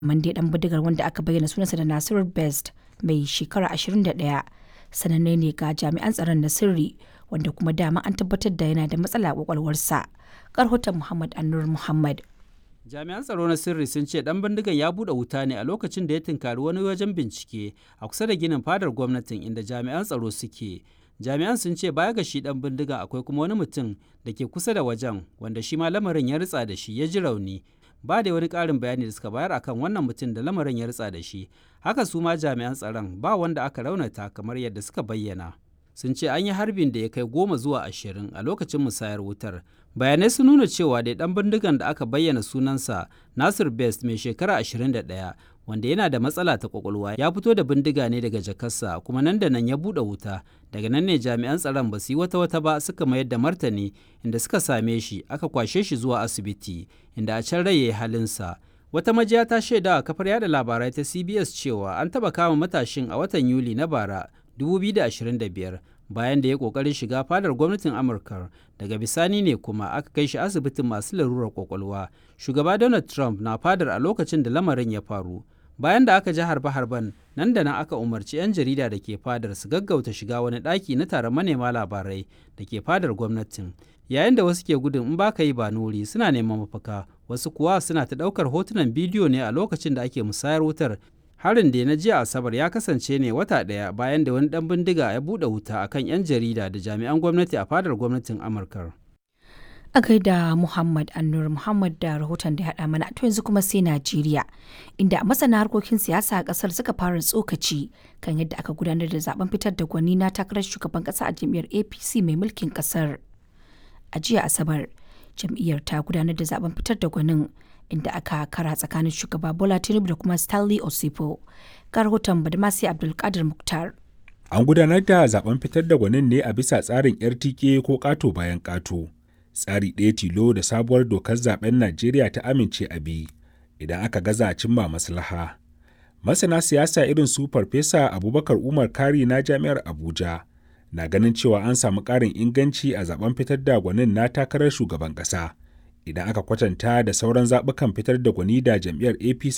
Mande dan bindigar wanda aka bayyana sunansa da Nasiru Best mai shekara 21 sananne ne ga jami'an tsaron na sirri wanda kuma dama an tabbatar da yana da matsala a kwakwalwarsa. Karhoton Muhammad Annur Muhammad. Jami'an tsaro na sirri sun ce dan bindigan ya bude wuta ne a lokacin da ya tunkari wani wajen bincike a kusa da ginin fadar gwamnatin inda jami'an tsaro suke. Jami'an sun ce baya ga shi dan bindigan akwai kuma wani mutum da ke kusa da wajen wanda shi ma lamarin ya ritsa da shi ya ji rauni. Ba da wani ƙarin bayani da suka bayar akan wannan mutum da lamarin ya ritsa da shi. Haka su ma jami'an tsaron ba wanda aka raunata kamar yadda suka bayyana. sun ce an yi harbin da ya kai goma zuwa ashirin a lokacin musayar wutar bayanai sun nuna cewa da dan bindigan da aka bayyana sunansa nasir best mai shekara 21 wanda yana da matsala ta kwakwalwa ya fito da bindiga ne daga jakarsa kuma nan da nan ya buɗe wuta daga nan ne jami'an tsaron ba su yi wata wata ba suka mayar da martani inda suka same shi aka kwashe shi zuwa asibiti inda a can rai ya yi halinsa wata majiya ta shaida a kafar yada labarai ta cbs cewa an taɓa kama matashin a watan yuli na bara 2025 bayan da ya kokarin shiga fadar gwamnatin amurka daga bisani ne kuma aka kai shi asibitin masu larurar kwakwalwa shugaba donald trump na fadar a lokacin da lamarin ya faru bayan da aka ji harbe-harben nan da nan aka umarci 'yan jarida da ke fadar su gaggauta shiga wani ɗaki na taron manema labarai da ke fadar gwamnatin yayin da wasu ke gudun in baka yi ba nuri suna neman mafaka wasu kuwa suna ta ɗaukar hotunan bidiyo ne a lokacin da ake musayar wutar harin da na jiya asabar ya kasance ne wata ɗaya bayan da wani ɗan bindiga ya buɗe wuta akan 'yan jarida da jami'an gwamnati a fadar gwamnatin amurka A gaida Muhammad Annur Muhammad da rahoton da haɗa mana to yanzu kuma sai Najeriya inda masana harkokin siyasa a ƙasar suka fara tsokaci kan yadda aka gudanar da zaben fitar da gwani na takarar shugaban ƙasa a jam'iyyar APC mai mulkin ƙasar. A jiya Asabar jam'iyyar ta gudanar da zaben fitar da gwanin inda aka kara tsakanin shugaba Bola Tinubu da kuma Stanley Osipo. Ga rahoton Badmasi Abdulkadir Muktar. An gudanar da zaben fitar da gwanin ne a bisa tsarin RTK ko ƙato bayan ƙato. Tsari ɗaya tilo da sabuwar dokar zaben Najeriya ta amince a bi idan aka gaza cimma maslaha. Masana siyasa irin su Farfesa Abubakar Umar Kari na Jami'ar Abuja na ganin cewa an samu ƙarin inganci a zaben fitar da gwanin na takarar shugaban ƙasa. idan aka kwatanta da sauran zaɓukan fitar da gwani da jam'iyyar apc